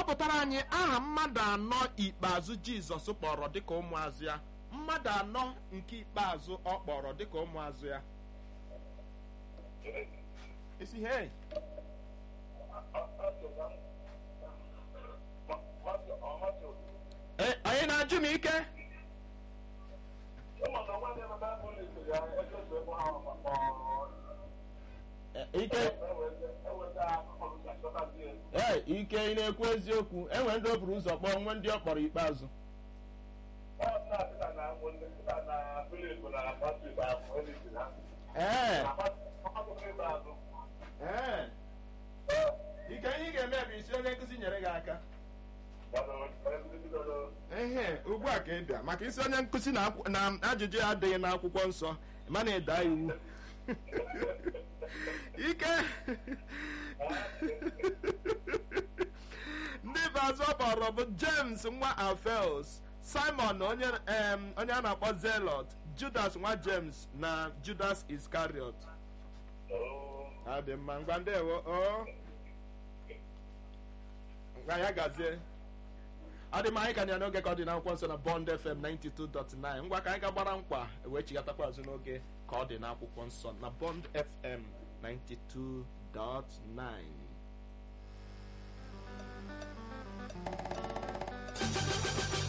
gụpụtara anyị aha mmadụ anọ ikpeazụ jizọs kpọrọ dịka ụmụazụ ya mmadụ anọ nke ikpeazụ ọ kpọrọ dịka ụmụazụ ya isi hey Eh, onye na-ajụ m ike Eh, ike ee ike ị na-ekwu eziokwu enwere ndị o buru ụzọ kpọọ nwe ndị ọ kpọrọ ikpeazụ ee ee ike ihe ị ga-eme bụ isi onye nkụzi nyere gị aka ehe ugbu a ka ị bịa maka isi onye nkụzi na akwụ- na ajụjụ ya adịghị n'akwụkwọ nsọ mana ịda iwu ike ndị bazụ ọ kpọrọ bụ james nwa alfels simon onye em, onye a na-akpọ zelot judas nwa james na judas iskariot ọ dị mma ngwa ndewo o ngwa ya gazie ọ dị mma anyị ka na ya n'oge ka ọ dị n'akwụkwọ nsọ na bond fm 92.9 ngwa ka anyị ga gbara nkwa wee chigatakwa azụ n'oge ka ọ dị n'akwụkwọ nsọ na bond fm 92.9